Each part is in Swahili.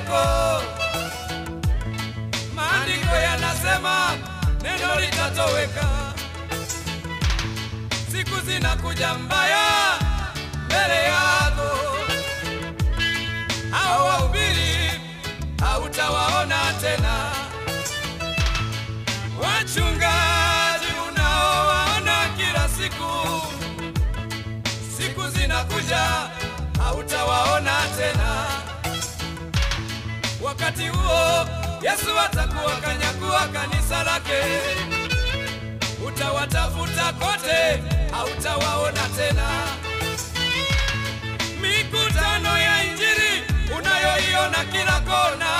yako. Maandiko yanasema neno litatoweka, siku zinakuja mbaya mbele yako, hao wahubiri hautawaona tena, wachungaji unaowaona kila siku, siku zinakuja hautawaona tena. Wakati huo Yesu atakuwa kanyakua kanisa lake, utawatafuta kote, hautawaona tena. Mikutano ya Injili unayoiona kila kona,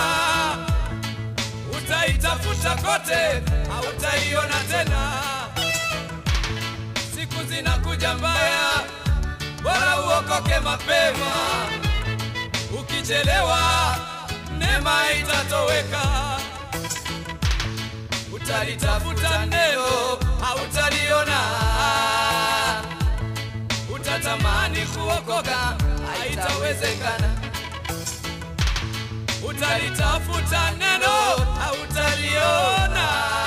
utaitafuta kote, hautaiona tena. Siku zinakuja mbaya, bora uokoke mapema. Ukichelewa neema itatoweka. Utalitafuta neno hautaliona, utatamani kuokoka haitawezekana. Utalitafuta neno hautaliona,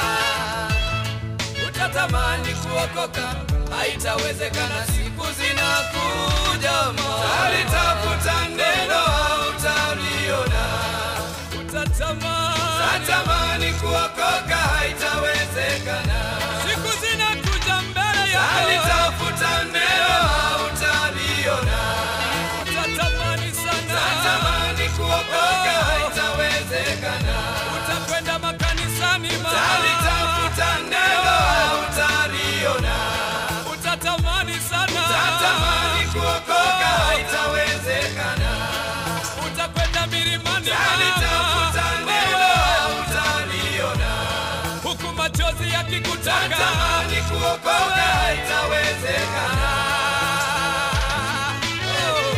utatamani kuokoka haitawezekana. Siku zinakuja, utalitafuta neno hautaliona, utatamani utatamani kuokoka haitawezekana. Siku zinakuja mbele yako, utalitafuta neno hautaliona, utatamani sana, utatamani kuokoka haitawezekana. Utakwenda makanisani, utalitafuta neno hautaliona, utatamani sana, utatamani kuokoka haitawezekana. Utakwenda milimani, utalitafuta neno hautaliona, huku machozi yakikutaka, utatamani kuokoka haitawezekana. Oh.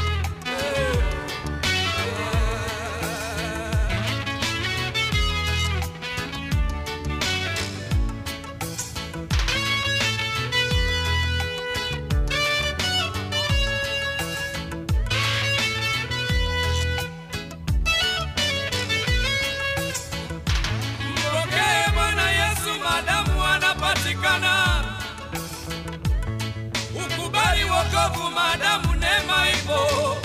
Mpokee Bwana Yesu madamu anapatikana, ukubali wokovu madamu neema ipo.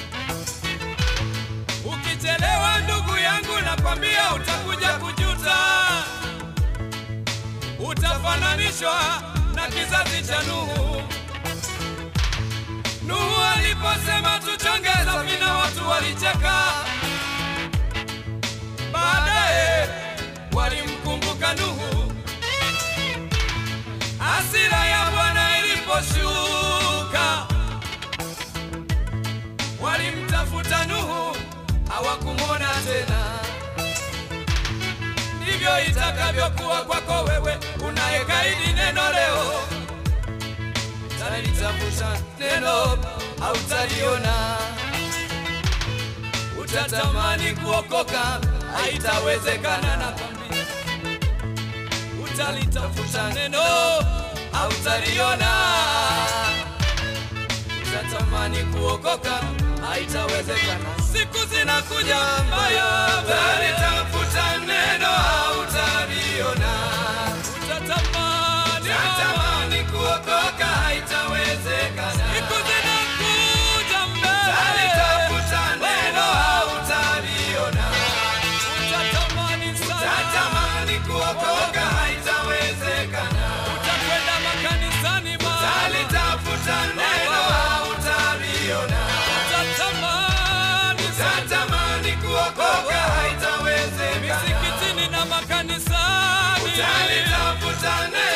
Ukichelewa ndugu yangu, nakwambia utakuja kujuta, utafananishwa na kizazi cha Nuhu. Nuhu aliposema tuchonge safina, watu walicheka. Baadaye walimkumbuka Nuhu. Hasira ya Bwana iliposhuka, walimtafuta Nuhu, hawakumwona tena. Ndivyo itakavyokuwa kwako wewe unayekaidi neno leo. Utalitafuta neno, hautaliona utatamani kuokoka, haitawezekana. Nakwambia, utalitafuta neno, hautaliona. Utatamani kuokoka, haitawezekana. Siku zinakuja mbaya, utalitafuta neno, hautaliona. Utatamani, utatamani kuokoka, haitawezekana. Siku zinakuja mbaya, utalitafuta neno, hautaliona. Utatamani sana, utatamani kuokoka, haitawezekana. Utakwenda makanisani, utalitafuta neno, hautaliona. Utatamani, utatamani kuokoka, haitawezekana. Misikitini na makanisani, utalitafuta neno